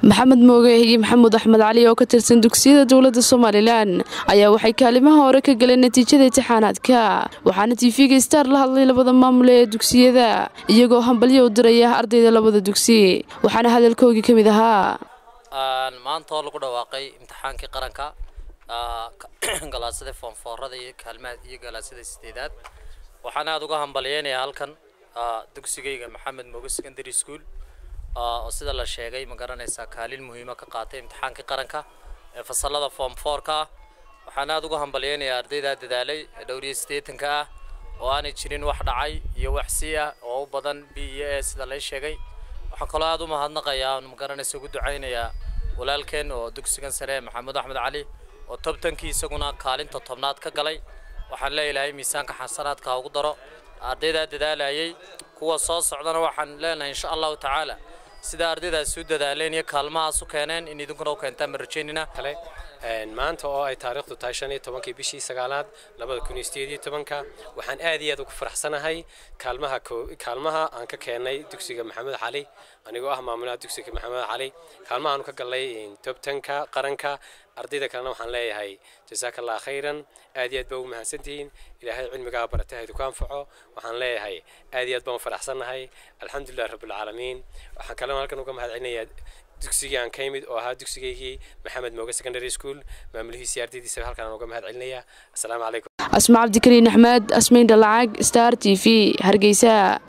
maxamed mooge iyo maxamuud axmed cali oo ka tirsan dugsiyada dowladda somalilan ayaa waxay kaalimaha hore ka galeen natiijada imtixaanaadka waxaana tv-ga star la hadlay labada maamule ee dugsiyada iyagoo hambalyo u diraya ardayda labada dugsi waxaana hadalkoogii ka mid ahaa maanta oo lagu dhawaaqay imtixaankii qaranka galaasada foonfoorada iyo kaalmaha iyo galaasada sideedaad waxaan aada uga hambalyeynayaa halkan dugsigayga maxamed mooge secondary school oo sida la sheegay ma garanaysaa kaalin muhiima ka qaatay imtixaankii qaranka ee fasalada form fourka ah waxaan aada uga hambalyeynayaa ardaydaa dadaalay ee dhowriyo siddeetanka ah oo aanay jirin wax dhacay iyo wax sii ah oo u badan b iyo e sida lay sheegay waxaan kaloo aada u mahadnaqayaa ma garanaysa ugu ducaynayaa walaalkeen oo dugsigan sare maxamuud axmed cali oo tobtankii isaguna kaalinta tobnaad ka galay waxaan leeyahay miisaanka xasanaadka ha ugu daro ardaydaa dadaalayay kuwa soo socdana waxaan leenahay insha allahu tacaala sida ardaydaas u dadaaleen iyo kaalmahaas u keeneen in idinkuna u keentaan ma rajaynina kale maanta oo ay taariikhdu tahay shan iyo tobankii bishii sagaalaad labada kun iyo sideed iyo tobanka waxaan aad iyo aad ugu faraxsanahay kaalmaha kaalmaha aan ka keenay dugsiga maxamed cali anigoo ah maamulaha dugsiga maxamed cali kaalmahaanu ka galnay tobtanka qaranka ardayda kalena waxaan leeyahay jasaaka allah khayran aad iyo aad baa ugu mahadsantihiin ilaahay cilmigaa baratay haydu ku anfaco waxaan leeyahay aad iyo aad baan u faraxsannahay alxamdulilah rabbilcaalamiin waxaan kalena halkan uga mahad celinayaa dugsigii aan ka yimid oo ahaa dugsigaygii maxamed mooge secondary school maamulihiisii ardaydiisa halkan aan uga mahad celinayaa assalaamu calaykum asma cabdikariin axmed asmayn dhalacag star t v hargeysa